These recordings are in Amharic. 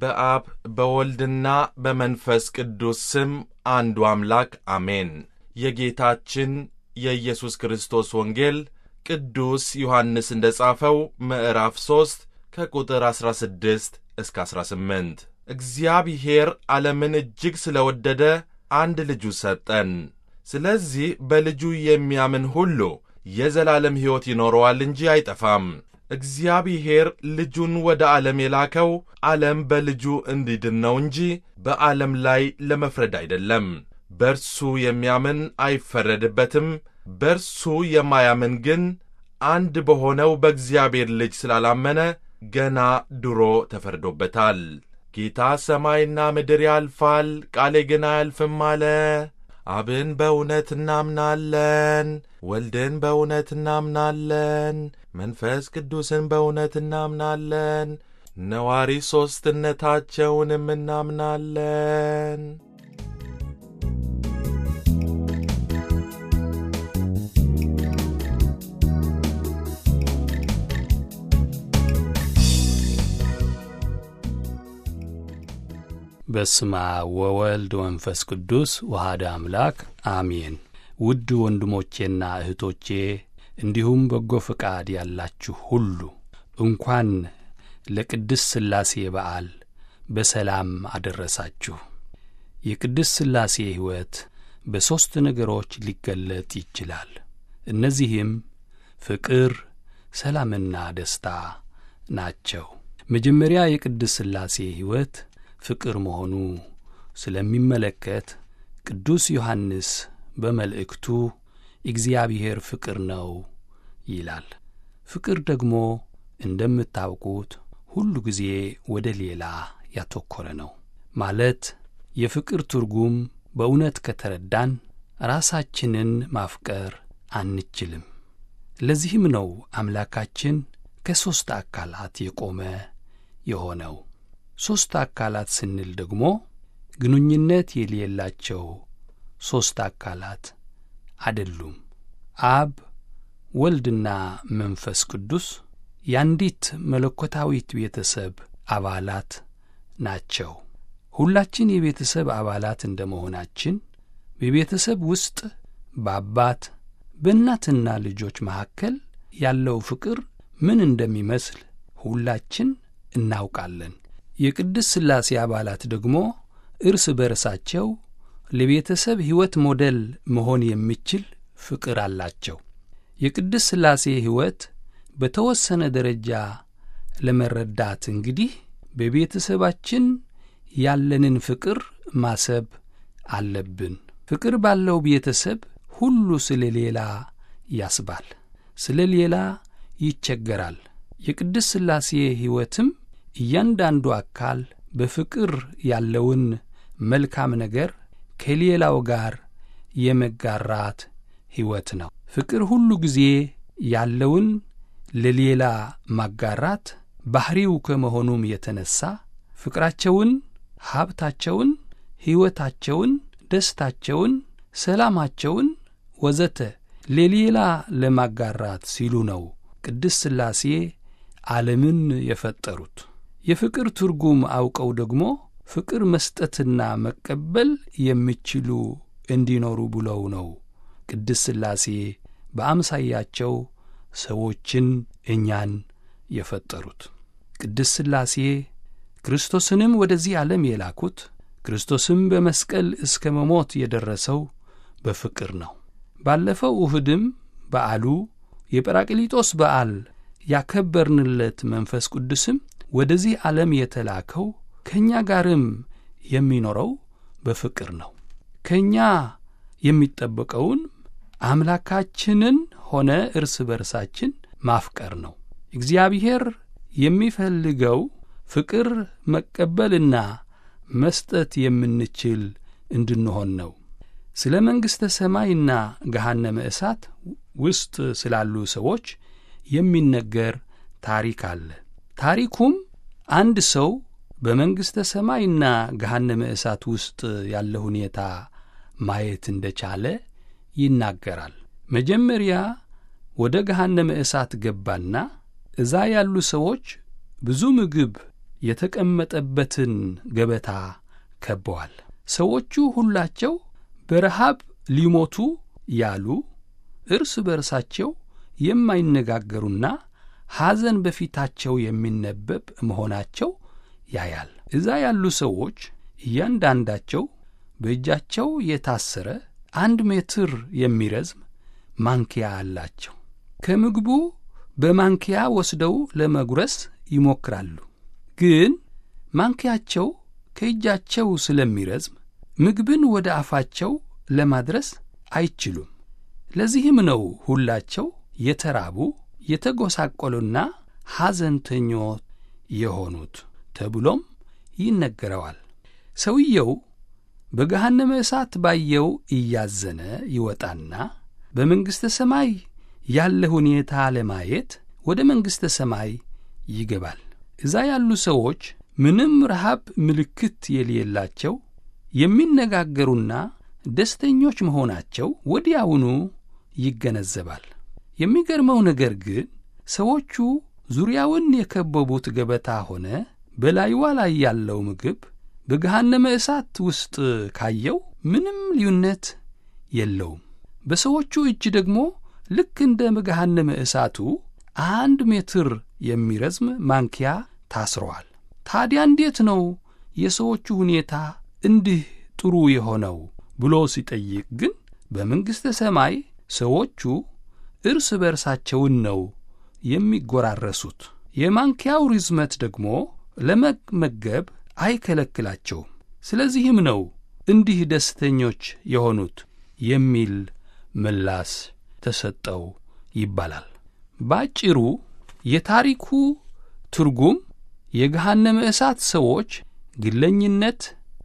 በአብ በወልድና በመንፈስ ቅዱስ ስም አንዱ አምላክ አሜን። የጌታችን የኢየሱስ ክርስቶስ ወንጌል ቅዱስ ዮሐንስ እንደ ጻፈው ምዕራፍ 3 ከቁጥር 16 እስከ 18 እግዚአብሔር ዓለምን እጅግ ስለ ወደደ አንድ ልጁ ሰጠን። ስለዚህ በልጁ የሚያምን ሁሉ የዘላለም ሕይወት ይኖረዋል እንጂ አይጠፋም። እግዚአብሔር ልጁን ወደ ዓለም የላከው ዓለም በልጁ እንዲድን ነው እንጂ በዓለም ላይ ለመፍረድ አይደለም። በርሱ የሚያምን አይፈረድበትም። በርሱ የማያምን ግን አንድ በሆነው በእግዚአብሔር ልጅ ስላላመነ ገና ድሮ ተፈርዶበታል። ጌታ ሰማይና ምድር ያልፋል፣ ቃሌ ግን አያልፍም አለ። አብን በእውነት እናምናለን፣ ወልድን በእውነት እናምናለን፣ መንፈስ ቅዱስን በእውነት እናምናለን፣ ነዋሪ ሦስትነታቸውንም እናምናለን። በስማ ወወልድ ወንፈስ ቅዱስ ወሃደ አምላክ አሜን። ውድ ወንድሞቼና እህቶቼ እንዲሁም በጎ ፈቃድ ያላችሁ ሁሉ እንኳን ለቅድስት ሥላሴ በዓል በሰላም አደረሳችሁ። የቅድስት ሥላሴ ሕይወት በሦስት ነገሮች ሊገለጥ ይችላል። እነዚህም ፍቅር፣ ሰላምና ደስታ ናቸው። መጀመሪያ የቅድስት ሥላሴ ሕይወት ፍቅር መሆኑ ስለሚመለከት ቅዱስ ዮሐንስ በመልእክቱ እግዚአብሔር ፍቅር ነው ይላል። ፍቅር ደግሞ እንደምታውቁት ሁሉ ጊዜ ወደ ሌላ ያተኮረ ነው። ማለት የፍቅር ትርጉም በእውነት ከተረዳን ራሳችንን ማፍቀር አንችልም። ለዚህም ነው አምላካችን ከሦስት አካላት የቆመ የሆነው። ሦስት አካላት ስንል ደግሞ ግንኙነት የሌላቸው ሦስት አካላት አይደሉም። አብ፣ ወልድና መንፈስ ቅዱስ የአንዲት መለኮታዊት ቤተሰብ አባላት ናቸው። ሁላችን የቤተሰብ አባላት እንደ መሆናችን በቤተሰብ ውስጥ በአባት በእናትና ልጆች መካከል ያለው ፍቅር ምን እንደሚመስል ሁላችን እናውቃለን። የቅድስት ሥላሴ አባላት ደግሞ እርስ በርሳቸው ለቤተሰብ ሕይወት ሞዴል መሆን የሚችል ፍቅር አላቸው። የቅድስት ሥላሴ ሕይወት በተወሰነ ደረጃ ለመረዳት እንግዲህ በቤተሰባችን ያለንን ፍቅር ማሰብ አለብን። ፍቅር ባለው ቤተሰብ ሁሉ ስለ ሌላ ያስባል፣ ስለ ሌላ ይቸገራል። የቅድስት ሥላሴ ሕይወትም እያንዳንዱ አካል በፍቅር ያለውን መልካም ነገር ከሌላው ጋር የመጋራት ሕይወት ነው። ፍቅር ሁሉ ጊዜ ያለውን ለሌላ ማጋራት ባሕሪው ከመሆኑም የተነሣ ፍቅራቸውን፣ ሀብታቸውን፣ ሕይወታቸውን፣ ደስታቸውን፣ ሰላማቸውን ወዘተ ለሌላ ለማጋራት ሲሉ ነው ቅድስት ሥላሴ ዓለምን የፈጠሩት። የፍቅር ትርጉም አውቀው ደግሞ ፍቅር መስጠትና መቀበል የሚችሉ እንዲኖሩ ብለው ነው ቅድስት ሥላሴ በአምሳያቸው ሰዎችን እኛን የፈጠሩት። ቅድስት ሥላሴ ክርስቶስንም ወደዚህ ዓለም የላኩት ክርስቶስም በመስቀል እስከ መሞት የደረሰው በፍቅር ነው። ባለፈው እሁድም በዓሉ የጰራቅሊጦስ በዓል ያከበርንለት መንፈስ ቅዱስም ወደዚህ ዓለም የተላከው ከእኛ ጋርም የሚኖረው በፍቅር ነው። ከእኛ የሚጠበቀውን አምላካችንን ሆነ እርስ በርሳችን ማፍቀር ነው። እግዚአብሔር የሚፈልገው ፍቅር መቀበልና መስጠት የምንችል እንድንሆን ነው። ስለ መንግሥተ ሰማይና ገሃነመ እሳት ውስጥ ስላሉ ሰዎች የሚነገር ታሪክ አለ። ታሪኩም አንድ ሰው በመንግሥተ ሰማይና ገሃነመ እሳት ውስጥ ያለ ሁኔታ ማየት እንደቻለ ይናገራል። መጀመሪያ ወደ ገሃነመ እሳት ገባና እዛ ያሉ ሰዎች ብዙ ምግብ የተቀመጠበትን ገበታ ከበዋል። ሰዎቹ ሁላቸው በረሃብ ሊሞቱ ያሉ እርስ በርሳቸው የማይነጋገሩና ሐዘን በፊታቸው የሚነበብ መሆናቸው ያያል። እዛ ያሉ ሰዎች እያንዳንዳቸው በእጃቸው የታሰረ አንድ ሜትር የሚረዝም ማንኪያ አላቸው። ከምግቡ በማንኪያ ወስደው ለመጉረስ ይሞክራሉ። ግን ማንኪያቸው ከእጃቸው ስለሚረዝም ምግብን ወደ አፋቸው ለማድረስ አይችሉም። ለዚህም ነው ሁላቸው የተራቡ የተጎሳቆሉና ሐዘንተኞች የሆኑት ተብሎም ይነገረዋል። ሰውየው በገሃነመ እሳት ባየው እያዘነ ይወጣና በመንግሥተ ሰማይ ያለ ሁኔታ ለማየት ወደ መንግሥተ ሰማይ ይገባል። እዛ ያሉ ሰዎች ምንም ረሃብ ምልክት የሌላቸው የሚነጋገሩና ደስተኞች መሆናቸው ወዲያውኑ ይገነዘባል። የሚገርመው ነገር ግን ሰዎቹ ዙሪያውን የከበቡት ገበታ ሆነ በላይዋ ላይ ያለው ምግብ በገሃነመ እሳት ውስጥ ካየው ምንም ልዩነት የለውም። በሰዎቹ እጅ ደግሞ ልክ እንደ ገሃነመ እሳቱ አንድ ሜትር የሚረዝም ማንኪያ ታስረዋል። ታዲያ እንዴት ነው የሰዎቹ ሁኔታ እንዲህ ጥሩ የሆነው ብሎ ሲጠይቅ ግን በመንግሥተ ሰማይ ሰዎቹ እርስ በርሳቸውን ነው የሚጎራረሱት። የማንኪያው ርዝመት ደግሞ ለመመገብ አይከለክላቸውም። ስለዚህም ነው እንዲህ ደስተኞች የሆኑት የሚል ምላስ ተሰጠው ይባላል። ባጭሩ የታሪኩ ትርጉም የገሃነመ እሳት ሰዎች ግለኝነት፣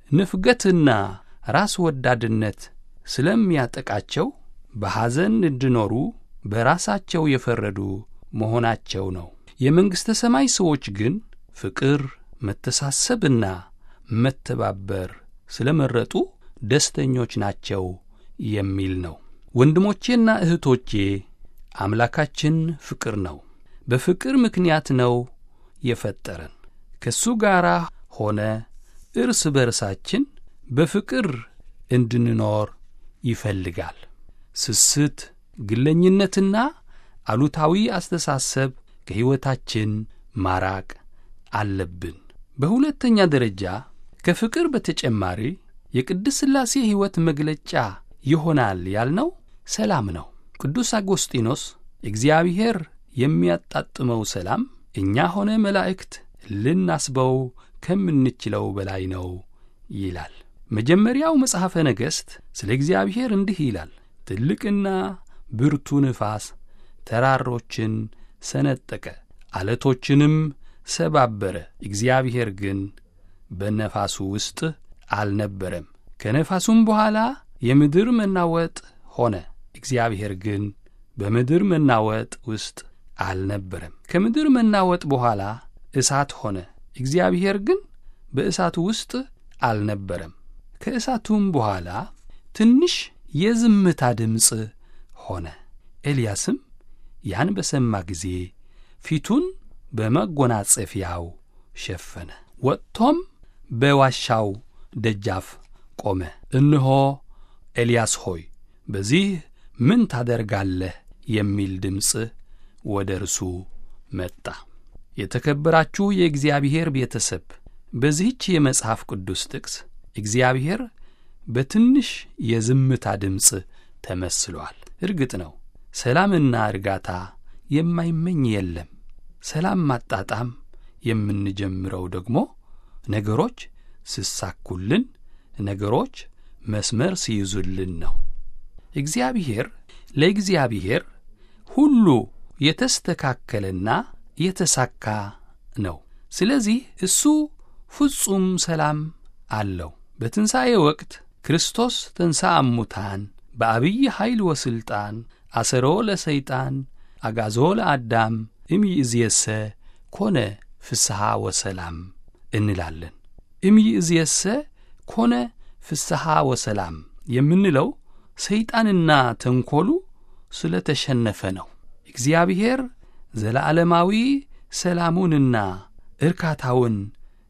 ንፍገትና ራስ ወዳድነት ስለሚያጠቃቸው በሐዘን እንዲኖሩ በራሳቸው የፈረዱ መሆናቸው ነው። የመንግሥተ ሰማይ ሰዎች ግን ፍቅር፣ መተሳሰብና መተባበር ስለ መረጡ ደስተኞች ናቸው የሚል ነው። ወንድሞቼና እህቶቼ አምላካችን ፍቅር ነው። በፍቅር ምክንያት ነው የፈጠረን። ከእሱ ጋር ሆነ እርስ በርሳችን በፍቅር እንድንኖር ይፈልጋል። ስስት፣ ግለኝነትና አሉታዊ አስተሳሰብ ከሕይወታችን ማራቅ አለብን። በሁለተኛ ደረጃ ከፍቅር በተጨማሪ የቅድስት ሥላሴ ሕይወት መግለጫ ይሆናል ያልነው ሰላም ነው። ቅዱስ አጎስጢኖስ እግዚአብሔር የሚያጣጥመው ሰላም እኛ ሆነ መላእክት ልናስበው ከምንችለው በላይ ነው ይላል። መጀመሪያው መጽሐፈ ነገሥት ስለ እግዚአብሔር እንዲህ ይላል። ትልቅና ብርቱ ንፋስ ተራሮችን ሰነጠቀ፣ አለቶችንም ሰባበረ። እግዚአብሔር ግን በነፋሱ ውስጥ አልነበረም። ከነፋሱም በኋላ የምድር መናወጥ ሆነ። እግዚአብሔር ግን በምድር መናወጥ ውስጥ አልነበረም። ከምድር መናወጥ በኋላ እሳት ሆነ። እግዚአብሔር ግን በእሳቱ ውስጥ አልነበረም። ከእሳቱም በኋላ ትንሽ የዝምታ ድምፅ ሆነ። ኤልያስም ያን በሰማ ጊዜ ፊቱን በመጎናጸፊያው ሸፈነ፣ ወጥቶም በዋሻው ደጃፍ ቆመ። እነሆ ኤልያስ ሆይ በዚህ ምን ታደርጋለህ? የሚል ድምፅ ወደ እርሱ መጣ። የተከበራችሁ የእግዚአብሔር ቤተሰብ፣ በዚህች የመጽሐፍ ቅዱስ ጥቅስ እግዚአብሔር በትንሽ የዝምታ ድምፅ ተመስሏል። እርግጥ ነው ሰላምና እርጋታ የማይመኝ የለም። ሰላም ማጣጣም የምንጀምረው ደግሞ ነገሮች ስሳኩልን፣ ነገሮች መስመር ሲይዙልን ነው። እግዚአብሔር ለእግዚአብሔር ሁሉ የተስተካከለና የተሳካ ነው። ስለዚህ እሱ ፍጹም ሰላም አለው። በትንሣኤ ወቅት ክርስቶስ ተንሥአ እሙታን በአብይ ኃይል ወሥልጣን አሰሮ ለሰይጣን አጋዞ ለአዳም እምይእዜሰ ኮነ ፍስሐ ወሰላም እንላለን። እምይእዜሰ ኮነ ፍስሐ ወሰላም የምንለው ሰይጣንና ተንኰሉ ስለ ተሸነፈ ነው። እግዚአብሔር ዘለዓለማዊ ሰላሙንና እርካታውን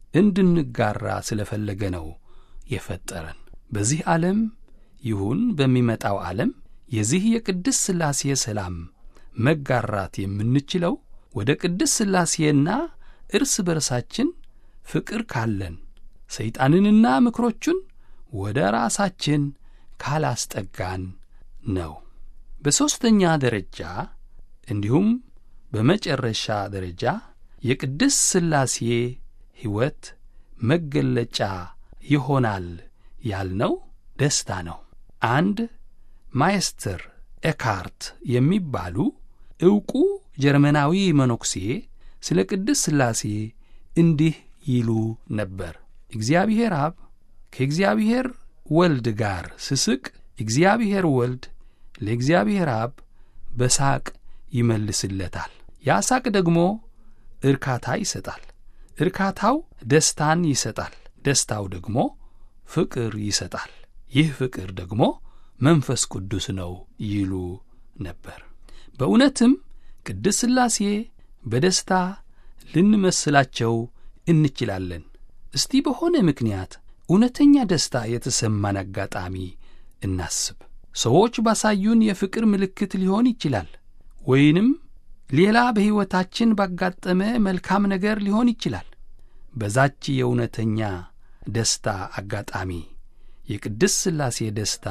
እንድንጋራ ስለ ፈለገ ነው የፈጠረን። በዚህ ዓለም ይሁን በሚመጣው ዓለም የዚህ የቅድስት ሥላሴ ሰላም መጋራት የምንችለው ወደ ቅድስት ሥላሴና እርስ በርሳችን ፍቅር ካለን ሰይጣንንና ምክሮቹን ወደ ራሳችን ካላስጠጋን ነው። በሦስተኛ ደረጃ እንዲሁም በመጨረሻ ደረጃ የቅድስት ሥላሴ ሕይወት መገለጫ ይሆናል ያልነው ደስታ ነው። አንድ ማይስተር ኤካርት የሚባሉ ዕውቁ ጀርመናዊ መነኩሴ ስለ ቅድስት ሥላሴ እንዲህ ይሉ ነበር። እግዚአብሔር አብ ከእግዚአብሔር ወልድ ጋር ስስቅ እግዚአብሔር ወልድ ለእግዚአብሔር አብ በሳቅ ይመልስለታል። ያ ሳቅ ደግሞ እርካታ ይሰጣል። እርካታው ደስታን ይሰጣል። ደስታው ደግሞ ፍቅር ይሰጣል። ይህ ፍቅር ደግሞ መንፈስ ቅዱስ ነው ይሉ ነበር። በእውነትም ቅድስት ሥላሴ በደስታ ልንመስላቸው እንችላለን። እስቲ በሆነ ምክንያት እውነተኛ ደስታ የተሰማን አጋጣሚ እናስብ። ሰዎች ባሳዩን የፍቅር ምልክት ሊሆን ይችላል፣ ወይንም ሌላ በሕይወታችን ባጋጠመ መልካም ነገር ሊሆን ይችላል። በዛች የእውነተኛ ደስታ አጋጣሚ የቅድስት ሥላሴ ደስታ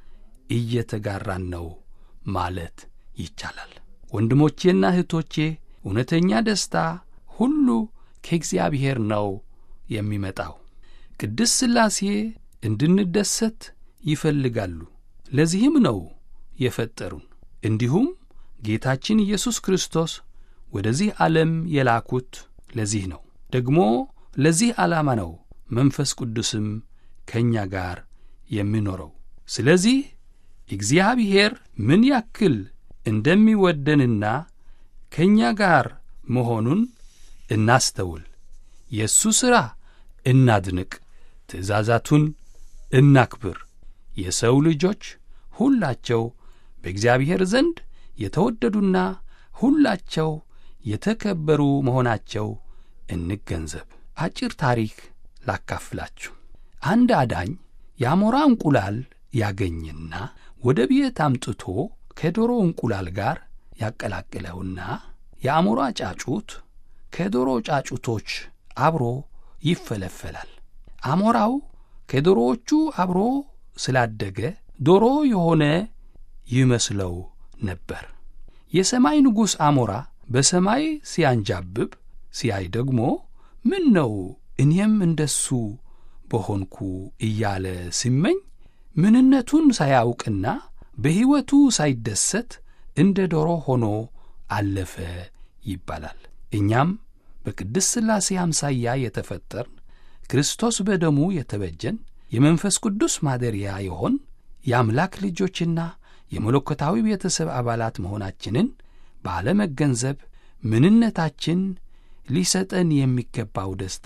እየተጋራን ነው ማለት ይቻላል። ወንድሞቼና እህቶቼ እውነተኛ ደስታ ሁሉ ከእግዚአብሔር ነው የሚመጣው። ቅድስት ሥላሴ እንድንደሰት ይፈልጋሉ። ለዚህም ነው የፈጠሩን። እንዲሁም ጌታችን ኢየሱስ ክርስቶስ ወደዚህ ዓለም የላኩት ለዚህ ነው። ደግሞ ለዚህ ዓላማ ነው መንፈስ ቅዱስም ከእኛ ጋር የሚኖረው። ስለዚህ እግዚአብሔር ምን ያክል እንደሚወደንና ከእኛ ጋር መሆኑን እናስተውል። የእሱ ሥራ እናድንቅ፣ ትእዛዛቱን እናክብር። የሰው ልጆች ሁላቸው በእግዚአብሔር ዘንድ የተወደዱና ሁላቸው የተከበሩ መሆናቸው እንገንዘብ። አጭር ታሪክ ላካፍላችሁ። አንድ አዳኝ የአሞራ እንቁላል ያገኝና ወደ ቤት አምጥቶ ከዶሮ እንቁላል ጋር ያቀላቅለውና የአሞራ ጫጩት ከዶሮ ጫጩቶች አብሮ ይፈለፈላል። አሞራው ከዶሮዎቹ አብሮ ስላደገ ዶሮ የሆነ ይመስለው ነበር። የሰማይ ንጉሥ አሞራ በሰማይ ሲያንጃብብ ሲያይ ደግሞ ምን ነው እኔም እንደሱ በሆንኩ እያለ ሲመኝ ምንነቱን ሳያውቅና በሕይወቱ ሳይደሰት እንደ ዶሮ ሆኖ አለፈ ይባላል። እኛም በቅድስት ሥላሴ አምሳያ የተፈጠርን ክርስቶስ በደሙ የተበጀን የመንፈስ ቅዱስ ማደሪያ የሆን የአምላክ ልጆችና የመለኮታዊ ቤተሰብ አባላት መሆናችንን ባለመገንዘብ ምንነታችን ሊሰጠን የሚገባው ደስታ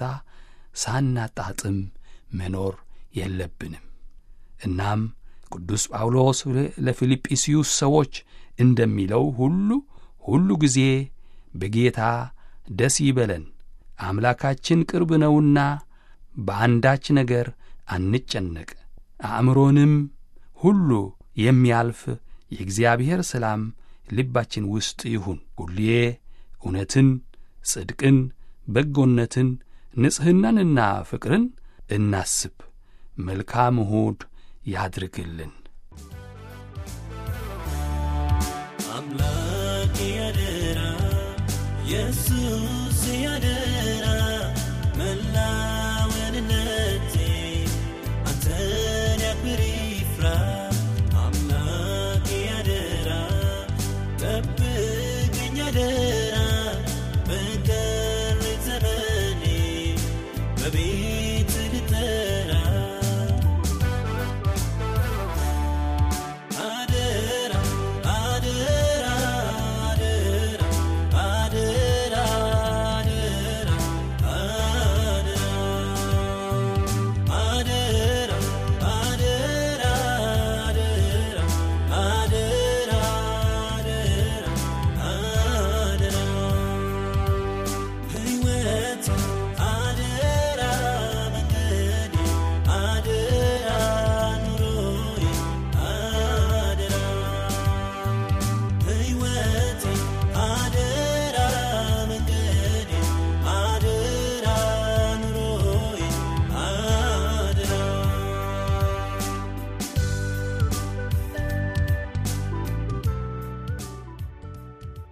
ሳናጣጥም መኖር የለብንም። እናም ቅዱስ ጳውሎስ ለፊልጵስዩስ ሰዎች እንደሚለው ሁሉ ሁሉ ጊዜ በጌታ ደስ ይበለን፣ አምላካችን ቅርብ ነውና በአንዳች ነገር አንጨነቅ፣ አእምሮንም ሁሉ የሚያልፍ የእግዚአብሔር ሰላም ልባችን ውስጥ ይሁን። ሁሌ እውነትን፣ ጽድቅን፣ በጎነትን፣ ንጽሕናንና ፍቅርን እናስብ። መልካም እሁድ ያድርግልን። አምላክ ያደራ ኢየሱስ